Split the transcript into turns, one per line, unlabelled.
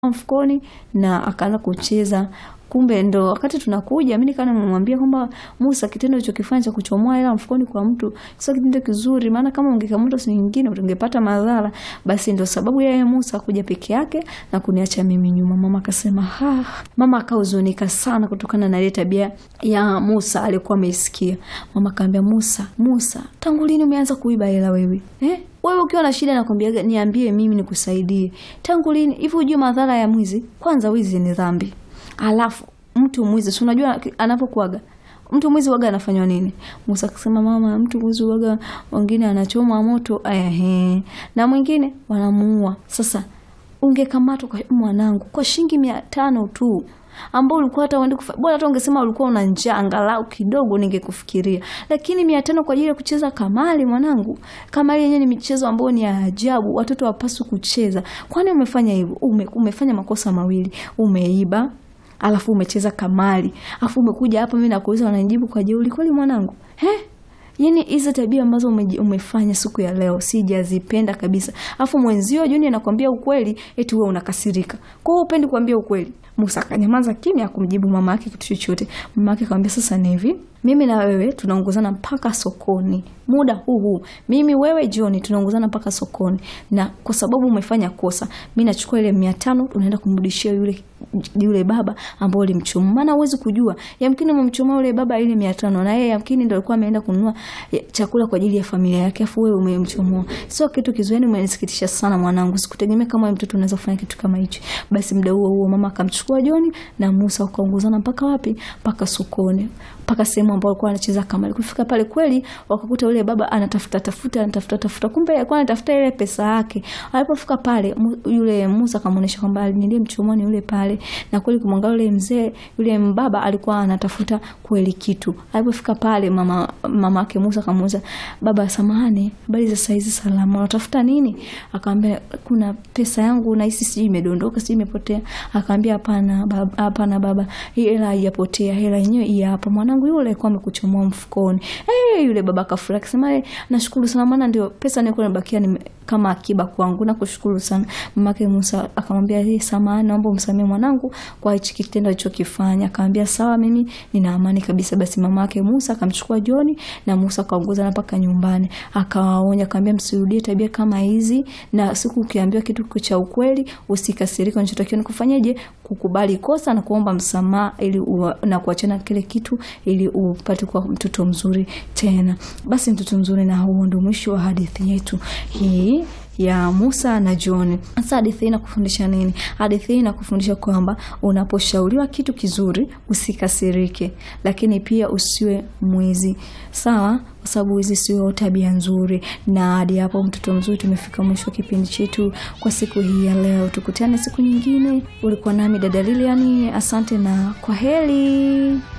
mfukoni na akaanza kucheza. Kumbe ndo wakati tunakuja, mimi nikawa nimemwambia kwamba Musa, kitendo ulichokifanya cha kuchomoa hela mfukoni kwa mtu sio kitendo kizuri, maana kama ungekamata siku nyingine ungepata madhara. Basi ndo sababu yeye Musa kuja peke yake na kuniacha mimi nyuma. Mama akasema ha, mama akahuzunika sana kutokana na ile tabia ya Musa alikuwa ameisikia. Mama akaambia Musa, Musa, tangu lini umeanza kuiba hela wewe eh? Wewe ukiwa na shida nakwambia niambie mimi nikusaidie. Tangu lini hivi? Hujui madhara ya mwizi? Kwanza wizi ni dhambi. Alafu mtu mwizi, si unajua anapokuaga mtu mwizi waga anafanywa nini? Musa akasema mama, mtu mwizi waga wengine anachomwa moto ehe, na mwingine wanamuua. Sasa ungekamatwa kwa mwanangu kwa shilingi mia tano tu ambao ulikuwa hata uende kufa bora, hata ungesema ulikuwa una njaa angalau kidogo, ningekufikiria. Lakini mia tano kwa ajili ya kucheza kamari, mwanangu. Kamari yenyewe ni michezo ambayo ni ya ajabu, watoto wapaswi kucheza. Kwani umefanya hivyo? Ume, umefanya makosa mawili, umeiba alafu umecheza kamari, alafu umekuja hapa, mimi nakuuliza, wananijibu kwa jeuri kweli, mwanangu he? Yani hizo tabia ambazo umefanya siku ya leo sijazipenda kabisa. Alafu mwenzio Juni anakwambia ukweli, eti wewe unakasirika. Kwa hiyo upendi kuambia ukweli. Musa akanyamaza kimya, akumjibu mama yake kitu chochote. Mama yake akamwambia, sasa ni hivi, mimi na wewe tunaongozana mpaka sokoni muda huu huu, mimi wewe John tunaongozana mpaka sokoni, na kwa sababu umefanya kosa, mimi nachukua ile mia tano unaenda kumrudishia yule yule baba ambao ulimchoma. Maana huwezi kujua, yamkini umemchoma yule baba ile mia tano na yeye yamkini ndio alikuwa ameenda kununua chakula kwa ajili ya familia yake, afu wewe umemchomoa. Sio kitu kizuri, yani umenisikitisha sana mwanangu, sikutegemea kama wewe mtoto unaweza kufanya kitu kama hicho. Basi muda huo huo mama akamchukua John na Musa wakaongozana mpaka wapi? Mpaka sokoni mpaka sehemu ambayo alikuwa anacheza kamari. Kufika pale kweli wakakuta yule baba anatafuta tafuta anatafuta tafuta, kumbe alikuwa anatafuta ile pesa yake. Alipofika pale, yule Musa akamuonesha kwamba nilimchomoa ni yule pale, na kweli kumwangalia yule mzee yule mbaba alikuwa anatafuta kweli kitu. Alipofika pale, mama mama yake Musa akamuuliza baba, samahani, habari za saa hizi? Salama, unatafuta nini? Akamwambia kuna pesa yangu na hisi sijui imedondoka sijui imepotea. Akamwambia hapana baba, hapana baba, hii hela haijapotea, hela yenyewe hii hapa mwanangu yule alikuwa amekuchomoa mfukoni. Eh, yule baba kafurahi akisema, eh, nashukuru sana maana ndio pesa nilikuwa nimebakia ni kama akiba kwangu. Nakushukuru sana. Mamake Musa akamwambia, eh, samahani, naomba umsamee mwanangu kwa hichi kitendo alichokifanya. Akamwambia sawa, mimi nina amani kabisa. Basi mamake Musa akamchukua Joni na Musa akaongoza mpaka nyumbani. Akawaonya, akamwambia msirudie tabia kama hizi, na siku ukiambiwa kitu cha ukweli usikasirike. Unachotakiwa ni kufanyaje? Kukubali kosa na kuomba msamaha ili uwa, na kuachana kile kitu ili upate kuwa mtoto mzuri tena. Basi mtoto mzuri, na huo ndio mwisho wa hadithi yetu hii ya Musa na John. Sasa hadithi hii inakufundisha nini? Hadithi hii inakufundisha kwamba unaposhauriwa kitu kizuri usikasirike, lakini pia usiwe mwizi, sawa? Kwa sababu hizi sio tabia nzuri. Na hadi hapo, mtoto mzuri, tumefika mwisho wa kipindi chetu kwa siku hii ya leo. Tukutane siku nyingine. Ulikuwa nami dada Lilian, asante na kwa heri.